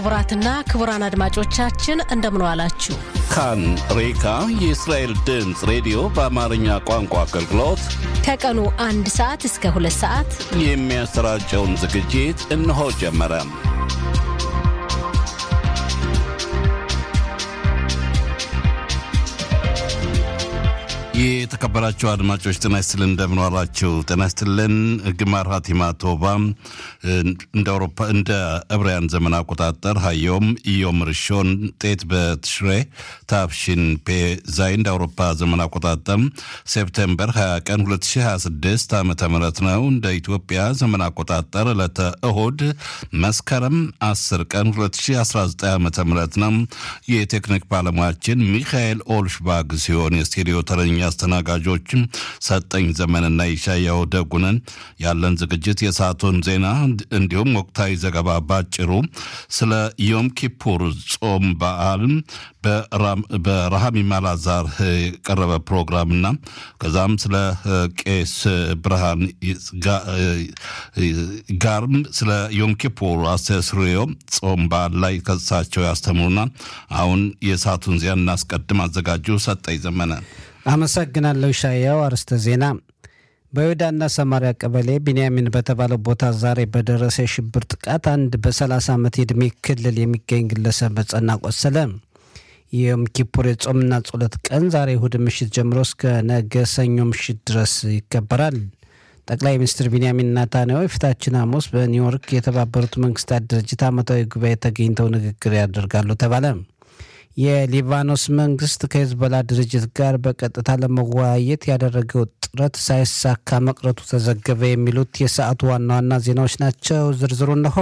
ክቡራትና ክቡራን አድማጮቻችን እንደምን ዋላችሁ። ካን ሬካ የእስራኤል ድምፅ ሬዲዮ በአማርኛ ቋንቋ አገልግሎት ከቀኑ አንድ ሰዓት እስከ ሁለት ሰዓት የሚያሰራጨውን ዝግጅት እነሆ ጀመረ። የተከበራችሁ አድማጮች ጤና ይስጥልን፣ እንደምን ዋላችሁ? ጤና ይስጥልን። ግማር ሀቲማ ቶባ እንደ ዕብራውያን ዘመን አቆጣጠር ሀዮም ኢዮም ርሾን ጤት በትሽሬ ታፍሺን ፔ ዛይ እንደ አውሮፓ ዘመን አቆጣጠር ሴፕቴምበር 20 ቀን 2026 ዓ ም ነው። እንደ ኢትዮጵያ ዘመን አቆጣጠር ዕለተ እሁድ መስከረም 10 ቀን 2019 ዓ ም ነው። የቴክኒክ ባለሙያችን ሚካኤል ኦልሽባግ ሲሆን የስቱዲዮ ተረኛ አስተናጋጆችም ሰጠኝ ዘመንና ይሻያው ደጉነን። ያለን ዝግጅት የሰዓቱን ዜና እንዲሁም ወቅታዊ ዘገባ ባጭሩ ስለ ዮም ኪፑር ጾም በዓል በረሃሚ ማላዛር የቀረበ ፕሮግራምና ከዛም ስለ ቄስ ብርሃን ጋርም ስለ ዮም ኪፑር አስተስርዮ ጾም በዓል ላይ ከሳቸው ያስተምሩና አሁን የሰዓቱን ዜና እናስቀድም። አዘጋጁ ሰጠኝ ዘመነ። አመሰግናለሁ ሻያው። አርስተ ዜና በይሁዳና ሰማሪያ ቀበሌ ቢንያሚን በተባለው ቦታ ዛሬ በደረሰ የሽብር ጥቃት አንድ በ30 ዓመት የዕድሜ ክልል የሚገኝ ግለሰብ በጸና ቆሰለ። የዮም ኪፑር የጾምና ጸሎት ቀን ዛሬ እሁድ ምሽት ጀምሮ እስከ ነገ ሰኞ ምሽት ድረስ ይከበራል። ጠቅላይ ሚኒስትር ቢንያሚን ናታንያሁ የፊታችን ሐሙስ በኒውዮርክ የተባበሩት መንግስታት ድርጅት ዓመታዊ ጉባኤ ተገኝተው ንግግር ያደርጋሉ ተባለ። የሊባኖስ መንግስት ከሄዝቦላ ድርጅት ጋር በቀጥታ ለመወያየት ያደረገው ጥረት ሳይሳካ መቅረቱ ተዘገበ። የሚሉት የሰዓቱ ዋና ዋና ዜናዎች ናቸው። ዝርዝሩ እነሆ።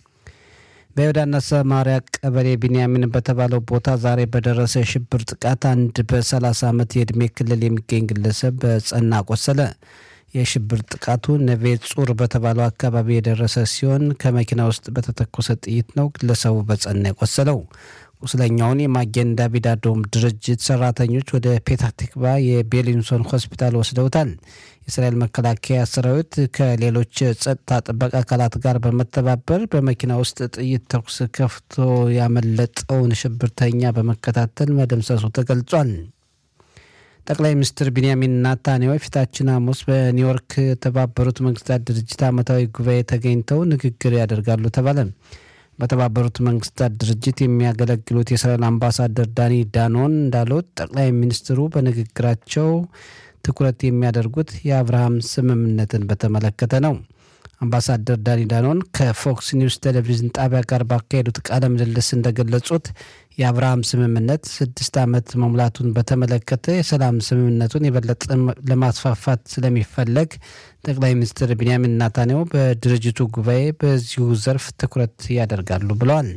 በይሁዳና ሰማሪያ ቀበሌ ቢንያሚን በተባለው ቦታ ዛሬ በደረሰ የሽብር ጥቃት አንድ በ30 ዓመት የዕድሜ ክልል የሚገኝ ግለሰብ በጸና ቆሰለ። የሽብር ጥቃቱ ነቬ ጹር በተባለው አካባቢ የደረሰ ሲሆን ከመኪና ውስጥ በተተኮሰ ጥይት ነው ግለሰቡ በጸና የቆሰለው። ቁስለኛውን የማጌን ዳቪድ አዶም ድርጅት ሰራተኞች ወደ ፔታቲክባ የቤሊንሶን ሆስፒታል ወስደውታል። የእስራኤል መከላከያ ሰራዊት ከሌሎች ጸጥታ ጥበቃ አካላት ጋር በመተባበር በመኪና ውስጥ ጥይት ተኩስ ከፍቶ ያመለጠውን ሽብርተኛ በመከታተል መደምሰሱ ተገልጿል። ጠቅላይ ሚኒስትር ቢንያሚን ናታንያሁ የፊታችን ሐሙስ በኒውዮርክ የተባበሩት መንግስታት ድርጅት ዓመታዊ ጉባኤ ተገኝተው ንግግር ያደርጋሉ ተባለ። በተባበሩት መንግስታት ድርጅት የሚያገለግሉት የእስራኤል አምባሳደር ዳኒ ዳኖን እንዳሉት ጠቅላይ ሚኒስትሩ በንግግራቸው ትኩረት የሚያደርጉት የአብርሃም ስምምነትን በተመለከተ ነው። አምባሳደር ዳኒ ዳኖን ከፎክስ ኒውስ ቴሌቪዥን ጣቢያ ጋር ባካሄዱት ቃለ ምልልስ እንደገለጹት የአብርሃም ስምምነት ስድስት ዓመት መሙላቱን በተመለከተ የሰላም ስምምነቱን የበለጠ ለማስፋፋት ስለሚፈለግ ጠቅላይ ሚኒስትር ቢንያሚን ናታንያሁ በድርጅቱ ጉባኤ በዚሁ ዘርፍ ትኩረት ያደርጋሉ ብለዋል።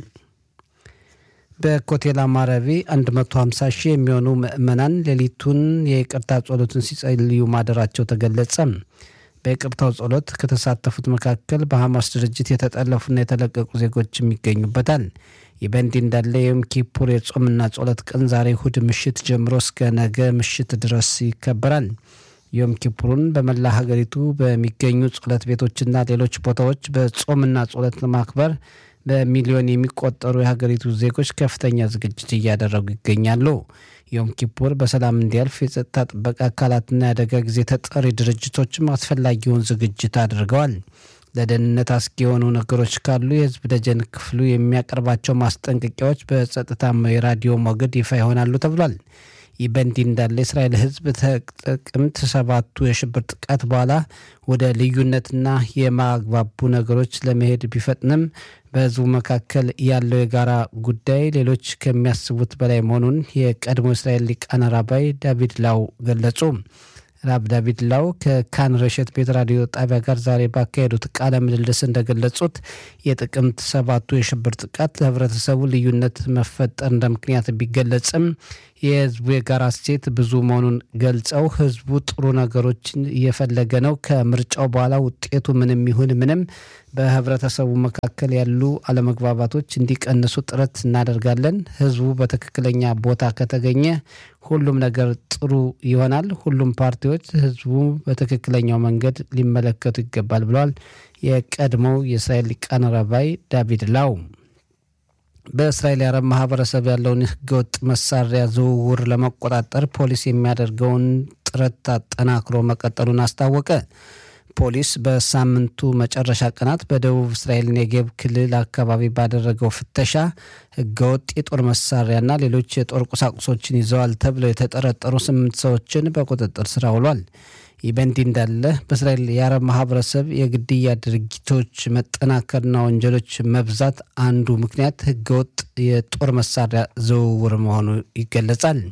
በኮቴል አማረቢ 150 ሺህ የሚሆኑ ምዕመናን ሌሊቱን የይቅርታ ጸሎትን ሲጸልዩ ማደራቸው ተገለጸ። በይቅርታው ጸሎት ከተሳተፉት መካከል በሐማስ ድርጅት የተጠለፉና የተለቀቁ ዜጎችም ይገኙበታል። ይህ በእንዲህ እንዳለ የዮም ኪፑር የጾምና ጸሎት ቀን ዛሬ እሁድ ምሽት ጀምሮ እስከ ነገ ምሽት ድረስ ይከበራል። ዮም ኪፑሩን በመላ ሀገሪቱ በሚገኙ ጸሎት ቤቶችና ሌሎች ቦታዎች በጾምና ጸሎት ለማክበር በሚሊዮን የሚቆጠሩ የሀገሪቱ ዜጎች ከፍተኛ ዝግጅት እያደረጉ ይገኛሉ። ዮም ኪፑር በሰላም እንዲያልፍ የጸጥታ ጥበቃ አካላትና የአደጋ ጊዜ ተጠሪ ድርጅቶችም አስፈላጊውን ዝግጅት አድርገዋል። ለደህንነት አስጊ የሆኑ ነገሮች ካሉ የህዝብ ደጀን ክፍሉ የሚያቀርባቸው ማስጠንቀቂያዎች በጸጥታ የራዲዮ ሞገድ ይፋ ይሆናሉ ተብሏል። ይህ በእንዲህ እንዳለ የእስራኤል ህዝብ ጥቅምት ሰባቱ የሽብር ጥቃት በኋላ ወደ ልዩነትና የማግባቡ ነገሮች ለመሄድ ቢፈጥንም በህዝቡ መካከል ያለው የጋራ ጉዳይ ሌሎች ከሚያስቡት በላይ መሆኑን የቀድሞ እስራኤል ሊቃነ ራባይ ዳቪድ ላው ገለጹ። ራብ ዳቪድ ላው ከካን ረሸት ቤት ራዲዮ ጣቢያ ጋር ዛሬ ባካሄዱት ቃለ ምልልስ እንደገለጹት የጥቅምት ሰባቱ የሽብር ጥቃት ለህብረተሰቡ ልዩነት መፈጠር እንደ ምክንያት ቢገለጽም የህዝቡ የጋራ እሴት ብዙ መሆኑን ገልጸው ህዝቡ ጥሩ ነገሮችን እየፈለገ ነው። ከምርጫው በኋላ ውጤቱ ምንም ይሁን ምንም በህብረተሰቡ መካከል ያሉ አለመግባባቶች እንዲቀንሱ ጥረት እናደርጋለን። ህዝቡ በትክክለኛ ቦታ ከተገኘ ሁሉም ነገር ጥሩ ይሆናል። ሁሉም ፓርቲዎች ህዝቡ በትክክለኛው መንገድ ሊመለከቱ ይገባል ብለዋል የቀድሞው የእስራኤል ሊቃነ ራባይ ዳቪድ ላው። በእስራኤል የአረብ ማህበረሰብ ያለውን ህገወጥ መሳሪያ ዝውውር ለመቆጣጠር ፖሊስ የሚያደርገውን ጥረት አጠናክሮ መቀጠሉን አስታወቀ። ፖሊስ በሳምንቱ መጨረሻ ቀናት በደቡብ እስራኤል ኔጌብ ክልል አካባቢ ባደረገው ፍተሻ ህገወጥ የጦር መሳሪያና ሌሎች የጦር ቁሳቁሶችን ይዘዋል ተብለው የተጠረጠሩ ስምንት ሰዎችን በቁጥጥር ስር አውሏል። ይህ በእንዲህ እንዳለ በእስራኤል የአረብ ማህበረሰብ የግድያ ድርጊቶች መጠናከርና ወንጀሎች መብዛት አንዱ ምክንያት ህገወጥ የጦር መሳሪያ ዝውውር መሆኑ ይገለጻል።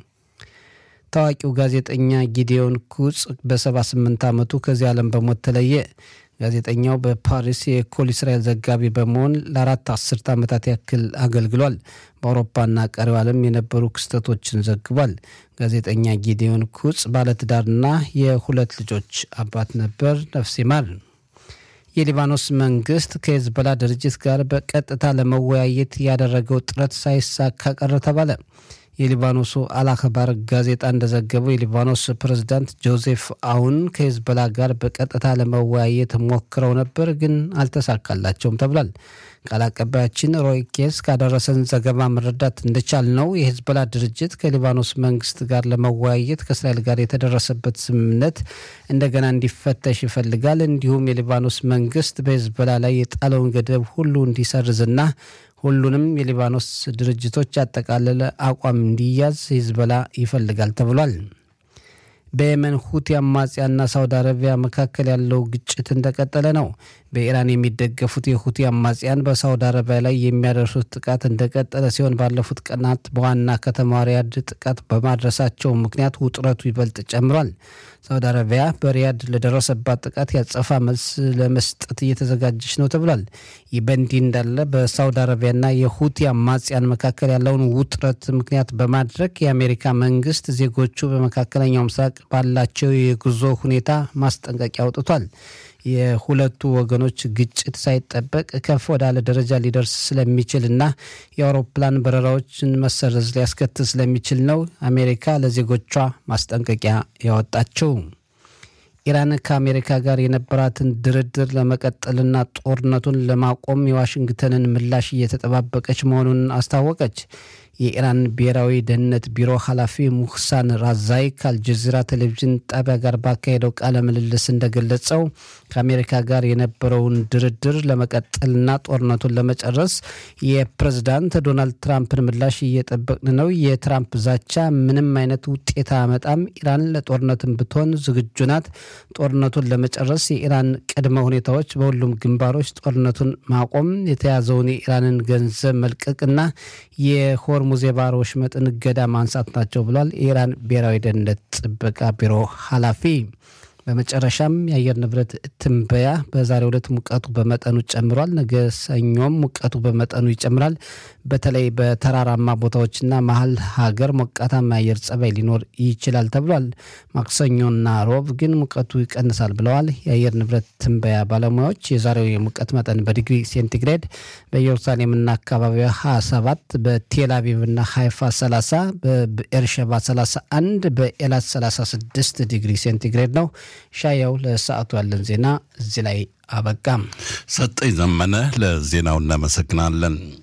ታዋቂው ጋዜጠኛ ጊዲዮን ኩጽ በ78 ዓመቱ ከዚህ ዓለም በሞት ተለየ። ጋዜጠኛው በፓሪስ የኮል እስራኤል ዘጋቢ በመሆን ለአራት አስርት ዓመታት ያክል አገልግሏል። በአውሮፓና ቀሪው ዓለም የነበሩ ክስተቶችን ዘግቧል። ጋዜጠኛ ጊዲዮን ኩጽ ባለትዳርና የሁለት ልጆች አባት ነበር። ነፍስ ይማር። የሊባኖስ መንግስት ከሄዝቦላ ድርጅት ጋር በቀጥታ ለመወያየት ያደረገው ጥረት ሳይሳካ ቀረ ተባለ። የሊባኖሱ አልአክባር ጋዜጣ እንደዘገበው የሊባኖስ ፕሬዝዳንት ጆዜፍ አውን ከሄዝቦላ ጋር በቀጥታ ለመወያየት ሞክረው ነበር፣ ግን አልተሳካላቸውም ተብሏል። ቃል አቀባያችን ሮይ ኬስ ካደረሰን ዘገባ መረዳት እንደቻል ነው የሄዝቦላ ድርጅት ከሊባኖስ መንግስት ጋር ለመወያየት ከእስራኤል ጋር የተደረሰበት ስምምነት እንደገና እንዲፈተሽ ይፈልጋል። እንዲሁም የሊባኖስ መንግስት በሄዝቦላ ላይ የጣለውን ገደብ ሁሉ እንዲሰርዝና ሁሉንም የሊባኖስ ድርጅቶች ያጠቃለለ አቋም እንዲያዝ ሂዝቦላ ይፈልጋል ተብሏል። በየመን ሁቲ አማጽያና ሳውዲ አረቢያ መካከል ያለው ግጭት እንደቀጠለ ነው። በኢራን የሚደገፉት የሁቲ አማጽያን በሳውዲ አረቢያ ላይ የሚያደርሱት ጥቃት እንደቀጠለ ሲሆን ባለፉት ቀናት በዋና ከተማ ሪያድ ጥቃት በማድረሳቸው ምክንያት ውጥረቱ ይበልጥ ጨምሯል። ሳውዲ አረቢያ በሪያድ ለደረሰባት ጥቃት ያጸፋ መልስ ለመስጠት እየተዘጋጀች ነው ተብሏል። ይህ በእንዲህ እንዳለ በሳውዲ አረቢያና የሁቲ አማጽያን መካከል ያለውን ውጥረት ምክንያት በማድረግ የአሜሪካ መንግስት ዜጎቹ በመካከለኛው ምስራቅ ባላቸው የጉዞ ሁኔታ ማስጠንቀቂያ አውጥቷል። የሁለቱ ወገኖች ግጭት ሳይጠበቅ ከፍ ወዳለ ደረጃ ሊደርስ ስለሚችል እና የአውሮፕላን በረራዎችን መሰረዝ ሊያስከትል ስለሚችል ነው አሜሪካ ለዜጎቿ ማስጠንቀቂያ ያወጣችው። ኢራን ከአሜሪካ ጋር የነበራትን ድርድር ለመቀጠልና ጦርነቱን ለማቆም የዋሽንግተንን ምላሽ እየተጠባበቀች መሆኑን አስታወቀች። የኢራን ብሔራዊ ደህንነት ቢሮ ኃላፊ ሙህሳን ራዛይ ከአልጀዚራ ቴሌቪዥን ጣቢያ ጋር ባካሄደው ቃለ ምልልስ እንደገለጸው ከአሜሪካ ጋር የነበረውን ድርድር ለመቀጠልና ጦርነቱን ለመጨረስ የፕሬዝዳንት ዶናልድ ትራምፕን ምላሽ እየጠበቅን ነው። የትራምፕ ዛቻ ምንም አይነት ውጤት አያመጣም። ኢራን ለጦርነትን ብትሆን ዝግጁ ናት። ጦርነቱን ለመጨረስ የኢራን ቅድመ ሁኔታዎች በሁሉም ግንባሮች ጦርነቱን ማቆም፣ የተያዘውን የኢራንን ገንዘብ መልቀቅና የሆርሙዝ የባህር ወሽመጥን እገዳ ማንሳት ናቸው ብሏል የኢራን ብሔራዊ ደህንነት ጥበቃ ቢሮ ኃላፊ። በመጨረሻም የአየር ንብረት ትንበያ በዛሬው ዕለት ሙቀቱ በመጠኑ ጨምሯል። ነገ ሰኞም ሙቀቱ በመጠኑ ይጨምራል። በተለይ በተራራማ ቦታዎችና መሀል ሀገር ሞቃታማ የአየር ጸባይ ሊኖር ይችላል ተብሏል። ማክሰኞና ሮብ ግን ሙቀቱ ይቀንሳል ብለዋል የአየር ንብረት ትንበያ ባለሙያዎች። የዛሬው የሙቀት መጠን በዲግሪ ሴንቲግሬድ በኢየሩሳሌምና አካባቢዋ 27፣ በቴል አቪቭና ሃይፋ 30፣ በኤርሸባ 31፣ በኤላት 36 ዲግሪ ሴንቲግሬድ ነው። ሻያው ለሰዓቱ ያለን ዜና እዚህ ላይ አበቃም። ሰጠኝ ዘመነ ለዜናው እናመሰግናለን።